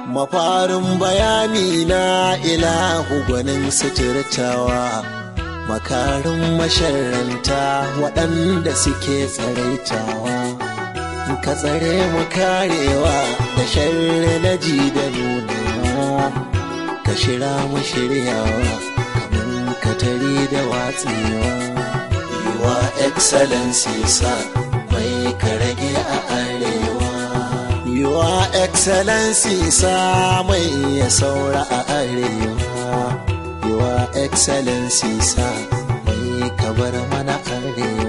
mafarin bayani na ilahu gwanin suturtawa makarin masharanta waɗanda suke tsaraitawa ka tsare mu karewa da sharri na ji da nunawa ka shira mu shiryawa kamar katari da watsewa yiwa excellency sa mai ka rage a arewa yiwa excellency sa mai ya saura a arewa yiwa excellency sa mai ka bar mana arewa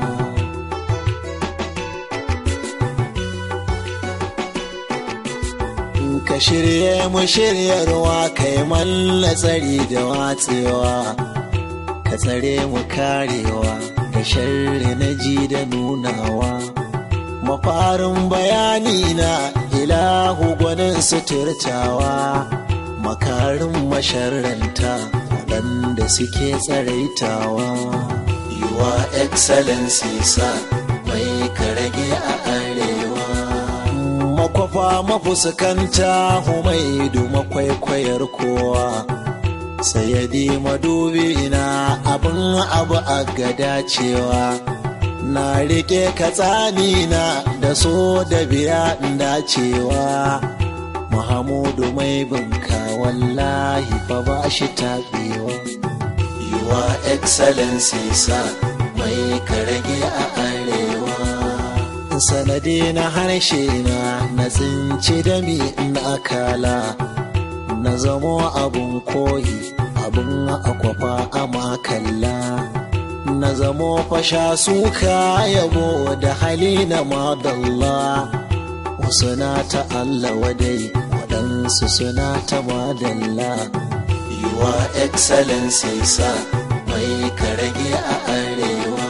ka shirye mu shiryarwa kai malla tsari da watsewa ka tsare mu karewa da sharri na ji da nunawa mafarin bayani na ilahu gwanin suturtawa makarin masharranta waɗanda suke tsaraitawa yiwa excellency sa mai ka rage a arewa makwafa mafuskanta humaidu makwaikwayar kowa sayadi madubi na abin abu a gada cewa na rike katsani na da so da biya dacewa muhammadu mai binka wallahi fa ba shi taɓewa yiwa excellency sa mai ka rage a arewa sanadi na harshe na na tsinci dami na akala na zamo abun koyi abun akwafa a makalla na zamo fasha suka yabo da hali na madalla wasu na ta Allah wadai waɗansu suna ta madalla yiwa excellency sa mai ka rage a arewa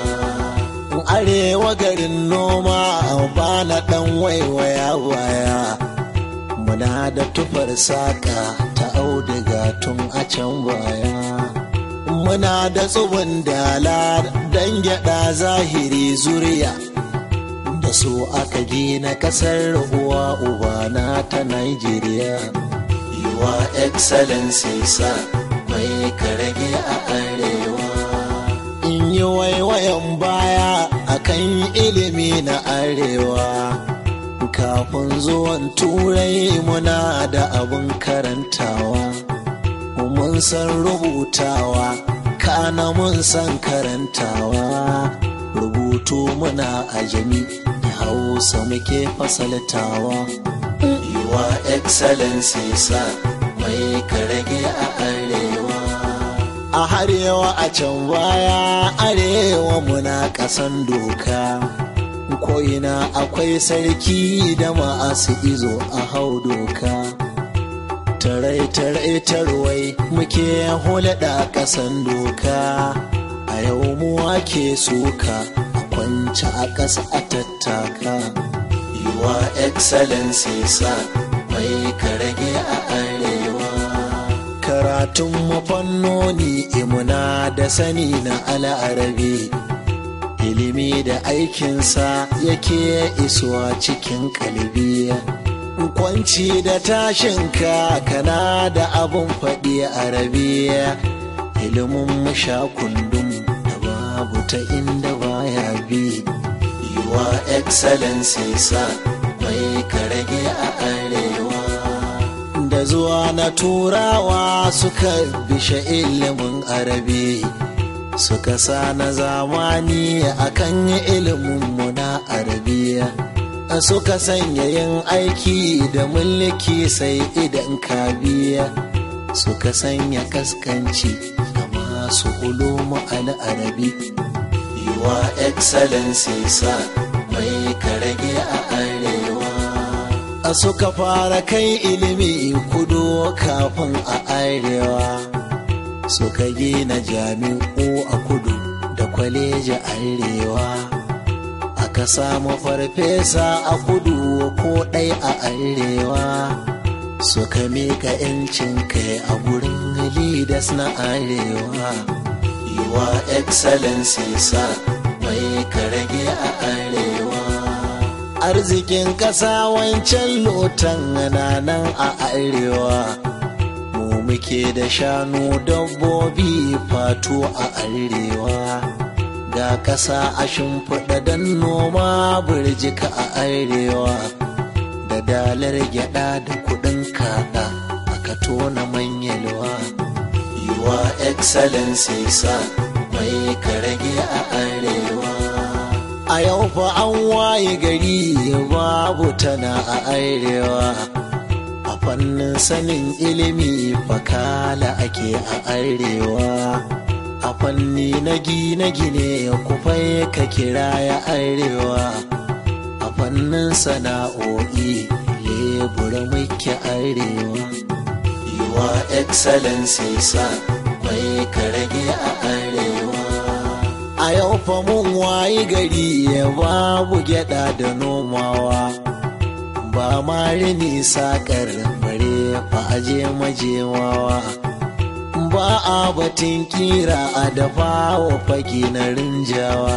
arewa garin noma ba na ɗan waiwaya waya muna da tufar saƙa ta auduga tun a can baya muna da tsubin dala don gyaɗa zahiri zuriya da su aka gina ƙasar uwa ubana ta Nigeria. yiwa excellency sa mai ka rage a arewa in yi waiwayan baya akan ilimi na arewa kafin zuwan turai muna da abin karantawa mun san rubutawa kana mun san karantawa rubutu muna ajami da hausa muke fasaltawa yiwa excellency sa mai ka rage a arewa a harewa a can baya arewa muna kasan doka ko'ina akwai sarki da ma'asu izo a hau doka tarai-tarai tarwai muke hulɗa ƙasan doka a yau mu ake suka a kwanci a ƙasa a tattaka yiwa excellency sa mai ka rage a arewa karatun mafannoni imuna da sani na al'arabi ilimi da aikinsa yake isuwa cikin kalbi kwanci da tashinka kana da abun faɗi a rabiya ilimin musha kundum da babu ta inda baya bi yiwa excellency sa mai ka rage a arewa da zuwa na turawa suka bishe ilimin arabi suka sa na zamani akan ilimin mu na arabiya suka sanya yin aiki da mulki sai idan ka biya suka sanya kaskanci da masu ulumu al'arabi yiwa excellency sa mai ka rage a arewa a suka fara kai ilimi kudu kafin a arewa suka gina jami'u a kudu da kwaleji arewa aka samu farfesa a kudu ko ɗai a arewa suka mika 'yancin kai a gurin leaders na arewa yiwa excellency sa mai ka rage a arewa arzikin ƙasa wancan lotan nan a arewa mu muke da shanu dabbobi fatu a arewa ga ƙasa a shimfiɗa don noma burjika a arewa da dalar gyada da kuɗin kaɗa aka tona manyalwa yiwa excellency sa mai karage a arewa a yau fa an waye gari babu tana a arewa a fannin sanin ilimi fakala ake a arewa a fanni na gine-gine kufai ka kira ya arewa a fannin sana'o'i lebura muke arewa yiwa excellency sa mai karage a arewa a yau fa mun wayi gari ya babu gyada da nomawa ba ma rini sakar bare fa aje majewawa ba a batun kira a dafa wa fage na rinjawa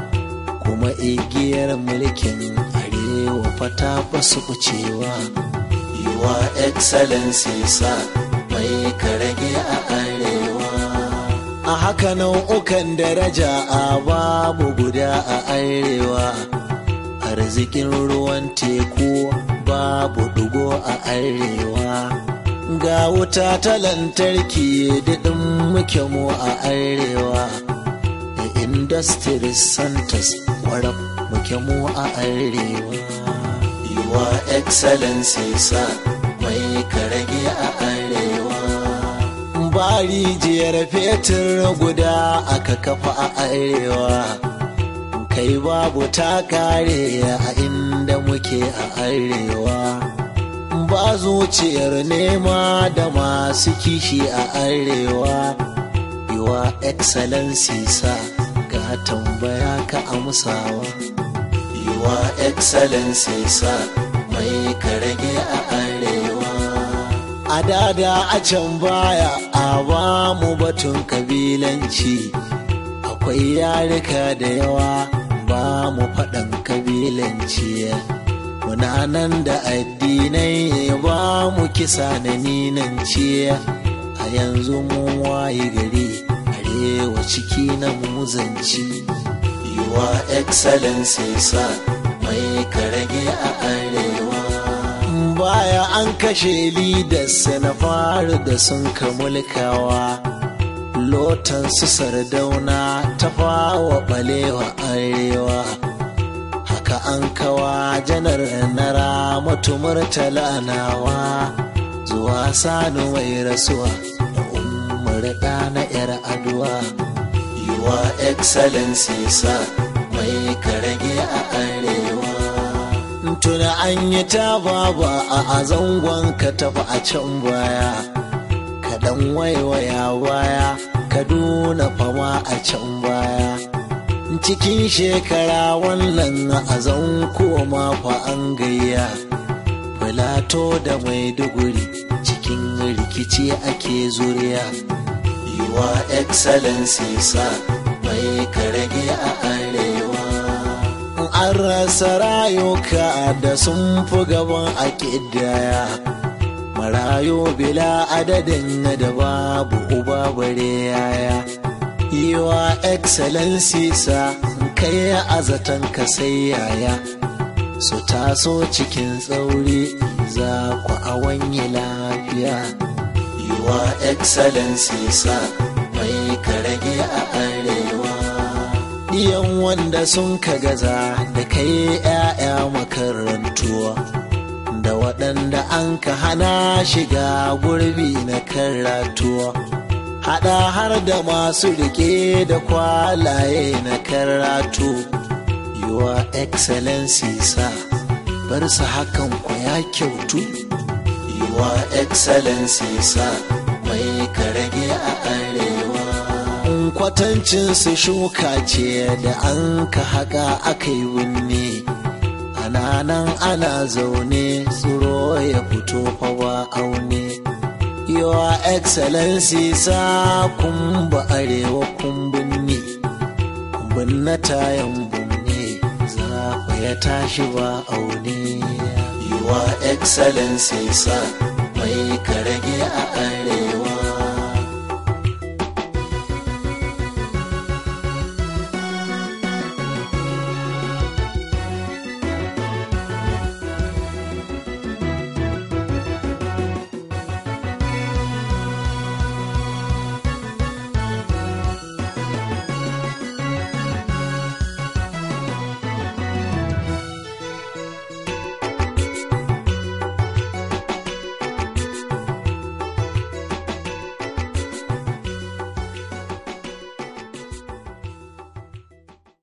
kuma igiyar mulkin arewa fata ba su kucewa yiwa excellency sa mai karage a arewa a haka nau'ukan daraja a babu guda a arewa arzikin ruwan teku babu dugo a arewa ga wuta ta lantarki daɗin muke mu a arewa da industry centers warab muke mu a arewa yiwa excellency sa mai karage a arewa ba rijiyar fetur guda aka kafa a arewa kai babu ta kare a inda muke a arewa ba zuciyar nema da masu kishi a arewa yiwa excellency sa ga tambaya ka amsawa yiwa excellency sa mai karage a arewa a dada a can baya a ba mu batun kabilanci akwai yarika da yawa ba mu faɗan kabilanci muna nan da addinai ba mu kisa na ninanci a yanzu mun waye gari arewa ciki na muzanci yiwa excellency sa mai karage a arewa baya an kashe lidas na fara da sun mulkawa lotan su sardauna ta fawa balewa arewa haka an kawa janar na ramatu murtala nawa zuwa sani mai rasuwa da umar na yar aduwa yiwa excellency sa mai karage a arewa tuna an yi ta baba a zangon ka tafi a can baya kaɗan waiwaya baya kaduna fama a can baya cikin shekara wannan a zan koma fa an gayya filato da maiduguri cikin rikici ake zuriya yiwa excellency sa mai karage a arewa an rasa rayuka da sun fi gaban a ƙidaya marayu bila adadin da babu uba bare yaya yiwa excellency sa kai a zaton ka sai yaya su taso cikin tsauri za ku a wanye lafiya yiwa excellency sa mai karage a arewa Iyan wanda sun ka gaza da kai 'ya'ya makarantuwa da waɗanda an ka hana shiga gurbi na karatuwa haɗa har da masu rike da kwalaye na karatu yiwa excellency sa bar su hakan ku ya kyautu yiwa excellency sa mai karage a arewa kwatancin su shuka ce da an ka haka aka yi wunne ana nan ana zaune tsoro ya fito fa ba aune Your Excellency sa kumba arewa kumbin ne, kumbin na tayan bunne za ya tashi ba aune Your Excellency sa mai kare